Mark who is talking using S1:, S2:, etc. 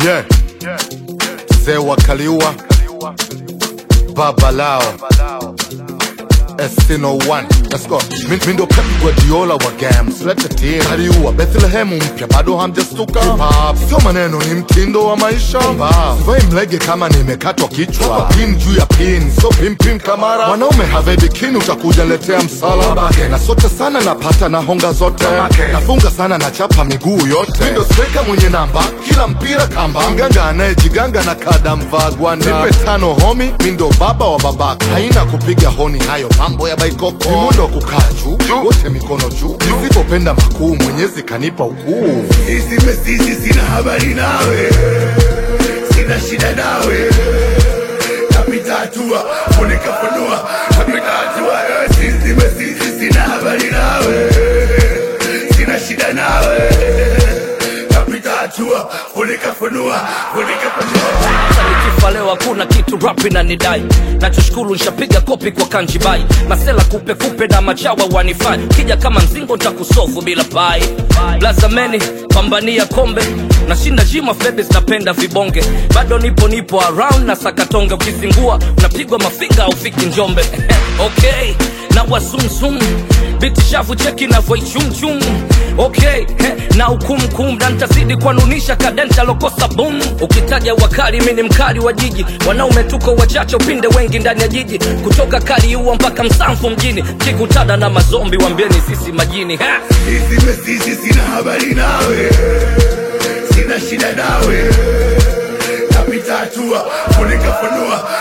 S1: Yeah. Mzee wa Kaliua, baba lao S01 Let's go. Mi mi ndo Pep Guardiola wa games, lete team Kaliua, Bethlehem mpya, bado hamjastuka Hip hop, sio maneno, ni mtindo wa maisha Sivai mlege kama nimekatwa kichwa Pin juu ya pin, sio pim pim kamara Mwanaume have bikini, utakuja letea msala Na sote sana napata na honga zote Nafunga sana na chapa miguu yote Mi ndo striker mwenye namba, kila mpira kamba Mganga anayejiganga na kada mvaa gwanda Nipe tano homi, mi ndo baba wa babaka Haina kupiga honi hayo mambo ya baikoko Ni mundo wa kukaa juu, wote mikono juu Nisipopenda makuu, mwenyezi kanipa ukuu
S2: Sisi mesisi sina habari nawe, sina shida nawe, napita hatua funika funua, napita hatua. Sisi mesisi sina habari nawe, sina shida nawe, napita hatua funika funua, funika funua.
S3: Hata nikifa leo hakuna kitu rap inanidai nachoshukuru nishapiga kopi kwa kanjibai masela kupe kupe na machawa wanifai kija kama mzingo ntakusofu bila pai blazameni pambania kombe nashinda jima febes napenda vibonge bado nipo nipo around na sakatonge ukizingua unapigwa mafinga aufiki njombe okay na wasumsum biti shavu cheki navoichumchum okay he, na ukumkum na ntazidi kuanunisha kadenta lokosa bum ukitaja wakali mi ni mkali wa jiji wanaume tuko wachache upinde wengi ndani ya jiji kutoka kaliua mpaka msamfu mjini kikutana na mazombi wambieni sisi majini ha!
S2: Sisi mesisi sina habari nawe, sina shida nawe, napita hatua funika funua,